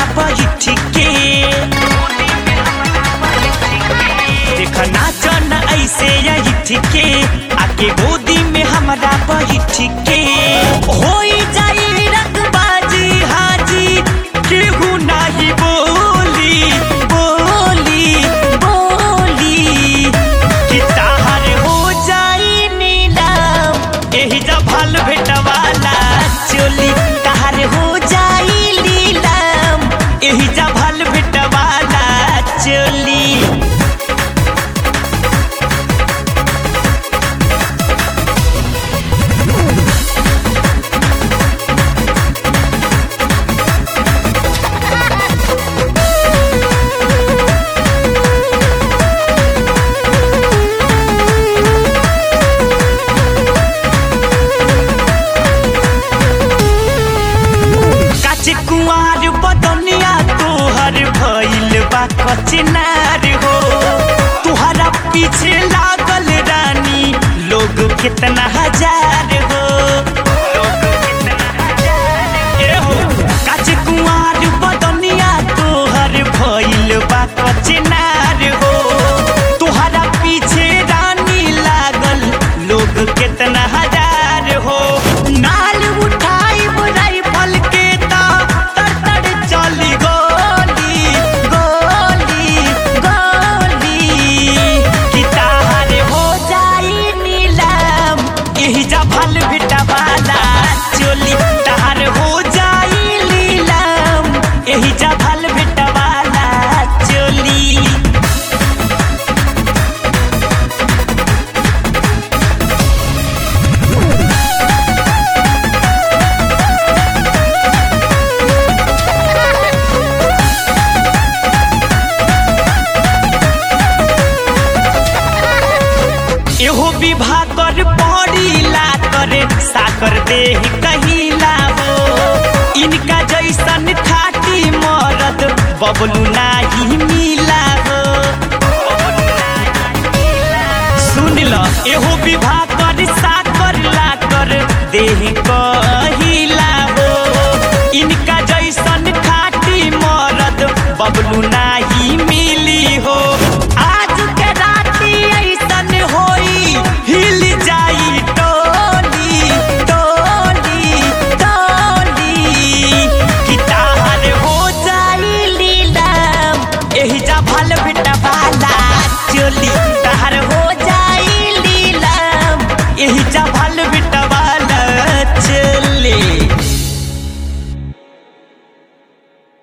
बैठ के देख नाच न ऐसे ऐठ के आके गोदी में हमरा बैठ के होई जाई रंगबाजी हाजी केहू नाही बोली बोली बोली कि ताहर हो जाई नीलाम एही जभल भेटवाला चोली ताहर हो जाई नीलाम एही जभल भेटवाला चोली काचे कुंवार बदनिया तोहर भइल बा कचनार हो तुहरा पीछे लागल रानी लोग कितना हजार हो ए हो काचे कुंवार बदनिया तोहर भइल बा कचनार हो तुहरा पीछे रानी लागल लोग कितना हजार हो नाल उठाई राइफल के ता तर तर चली गोली गोली गोली कि ताहर हो जाई नीलाम एही जा भल भिटवाला चोली ताहर हो जाई नीलाम एही जा भल भिटवाला चोली एहो विवाह कर पड़ीला करे साकर देह कहिला हो इनका जैसन खाटी मरद बबलू नाही मिला हो सुन ल एहो विवाह कर साकर ला कर देह कहिला हो इनका जैसन खाटी मरद बबलू नाही मिली हो आज के राती ऐसन होई हिल जाई टोली टोली टोली कि ताहर हो जाई लीलाम एही जा भल भिटवाला चोली ताहर हो जाई लीलाम एही जा